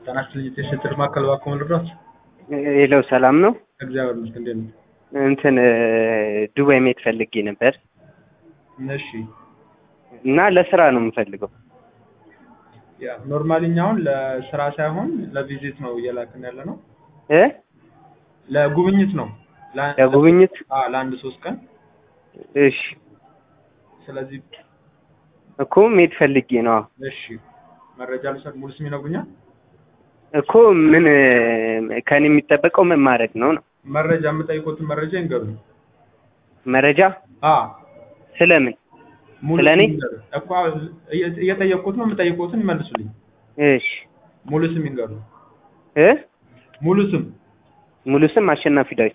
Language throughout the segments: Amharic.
ጤና ይስጥልኝ የሴት ማዕከል እባክዎ ልርዳዎት? ሄለው ሰላም ነው? እግዚአብሔር ይመስገን እንዴት ነው? እንትን ዱባይ መሄድ ፈልጌ ነበር እሺ እና ለስራ ነው የምፈልገው። ያ ኖርማሊ እኛ አሁን ለስራ ሳይሆን ለቪዚት ነው እየላክን ያለ ነው። እ ለጉብኝት ነው። ለአንድ- ለጉብኝት? አዎ ለአንድ ሶስት ቀን። እሺ ስለዚህ እኮ መሄድ ፈልጌ ነው። አዎ። እሺ መረጃ ልውሰድ። ሙሉ ስም ይነግሩኛል? እኮ ምን ከኔ የሚጠበቀው ምን ማድረግ ነው ነው? መረጃ የምጠይቁትን መረጃ ይንገሩኝ። መረጃ አዎ ስለምን? ሙሉ ስለ እኔ? ስም ይንገሩኝ። እኮ እየ- እየጠየቅኩት ነው የምጠይቁትን ይመልሱልኝ። እሺ ሙሉ ስም ይንገሩኝ። እ ሙሉ ስም ሙሉ ስም አሸናፊ ዳዊት።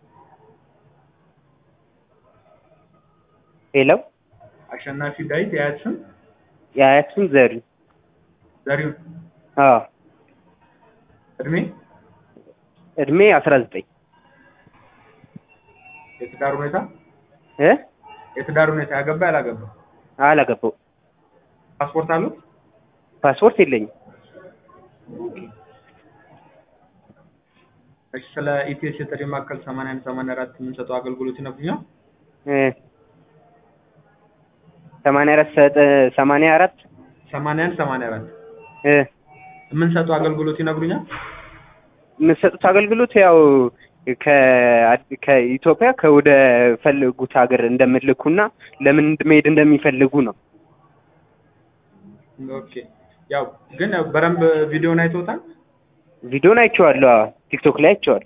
ሄለው አሸናፊ ዳዊት። የአያት ስም የአያት ስም ዘሪሁን። ዘሪሁን። አዎ እድሜ እድሜ አስራ ዘጠኝ የትዳር ሁኔታ እ የትዳር ሁኔታ ያገባ ያላገባ? አላገባው ፓስፖርት አሉት? ፓስፖርት የለኝም። እሺ ስለ ኢፒኤስ የጥሪ ማዕከል 81 84 የምንሰጠው አገልግሎት ይነግሩኛል? እ ሰማንያ አራት ሰጠ- ሰማንያ አራት 81 84 እ የምንሰጠው አገልግሎት ይነግሩኛል? የምትሰጡት አገልግሎት ያው ከ- ከኢትዮጵያ ከወደ ፈለጉት ሀገር እንደምልኩና ለምን መሄድ እንደሚፈልጉ ነው። ኦኬ ያው ግን በደንብ ቪዲዮን አይተውታል? ቪዲዮን አይቼዋለሁ። አዎ ቲክቶክ ላይ አይቼዋለሁ።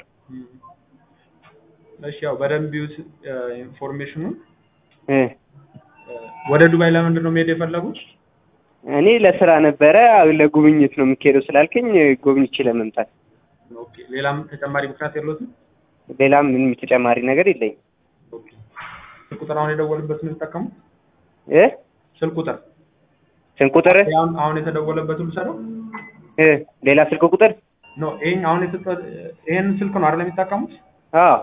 እሺ ያው በደንብ ይዩት ኢንፎርሜሽኑን። እ ወደ ዱባይ ለምንድን ነው መሄድ የፈለጉት? እኔ ለስራ ነበረ ለጉብኝት ነው የሚካሄደው ስላልከኝ ጎብኝቼ ለመምጣት ኦኬ ሌላም ተጨማሪ ምክንያት የለዎትም? ሌላም ምንም ተጨማሪ ነገር የለኝም። ኦኬ ስልክ ቁጥር አሁን የደወሉበት ነው የሚጠቀሙት? እ ስልክ ቁጥር ስንት ቁጥር አሁን አሁን የተደወለበት ልውሰደው? እ ሌላ ስልክ ቁጥር ኖ ይሄን አሁን የተጠ ይሄን ስልክ ነው አይደል የሚጠቀሙት? አዎ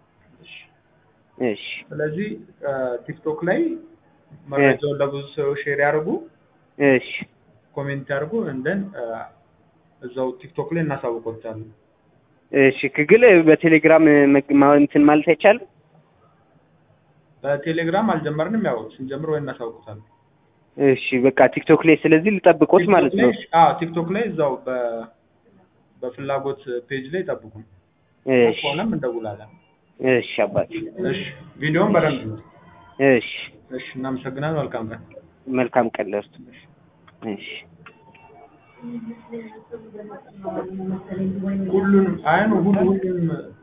እሺ ስለዚህ ቲክቶክ ላይ መረጃውን ለብዙ ሰው ሼር ያድርጉ፣ እሺ ኮሜንት ያድርጉ፣ እንደን እዛው ቲክቶክ ላይ እናሳውቆታለን። እሺ ክግል በቴሌግራም መግ- ማ- እንትን ማለት አይቻልም? በቴሌግራም አልጀመርንም፣ ያው ስንጀምር ወይ እናሳውቆታለን። እሺ በቃ ቲክቶክ ላይ ስለዚህ ልጠብቆት ማለት ነው። ቲክቶክ ላይ- አዎ ቲክቶክ ላይ እዛው በ በፍላጎት ፔጅ ላይ ጠብቁን። እሺ ከሆነም እንደውላለን። እሺ አባቴ እሺ ቪዲዮውን በደንብ ነው። እሺ እሺ እናመሰግናለን። መልካም ቀን። መልካም ቀን ለእርሱ። እሺ ሁሉንም አይ ነው ሁሉ ሁሉንም